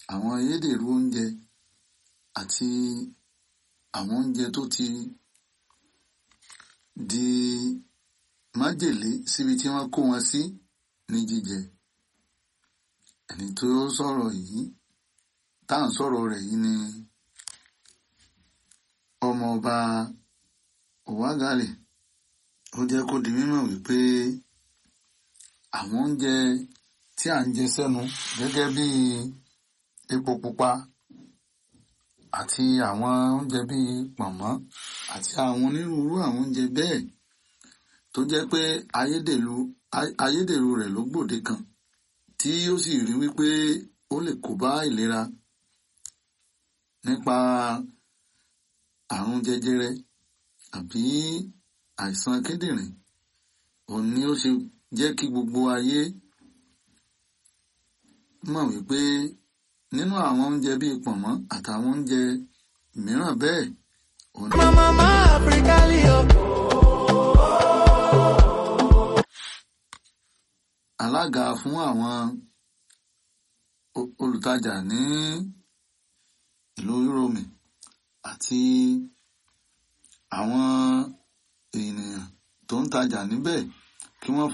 àwọn ayédèrú oúnjẹ àti àwọn oúnjẹ tó ti di májèlé síbi tí wọ́n kó wọn sí ní jíjẹ ẹni tó sọ̀rọ̀ yìí tá à ń sọ̀rọ̀ rẹ̀ yìí ni ọmọọba Òwágàlè ó jẹ́ kó di mímọ̀ wípé àwọn oúnjẹ tí à ń jẹ sẹ́nu gẹ́gẹ́ bí epo pupa àti àwọn oúnjẹ bíi pọ̀nmọ́ àti àwọn onírúurú àwọn oúnjẹ bẹ́ẹ̀ tó jẹ́ pé ayédèrú ayédèrú rẹ̀ ló gbòde kan tí ó sì rí wípé ó lè kó bá ìlera nípa àrùn jẹjẹrẹ àbí àìsàn kíndìnrín òun ni ó ṣe jẹ́ kí gbogbo ayé mọ̀ wípé nínú àwọn oúnjẹ bíi pọ̀nmọ́ àtàwọn oúnjẹ mìíràn bẹ́ẹ̀ òun ni. Mama Africa Leo. alága fún àwọn o- olùtajà ní ìlú Rome àti àwọn ènìyàn tó ń tajà níbẹ̀ kí wọ́n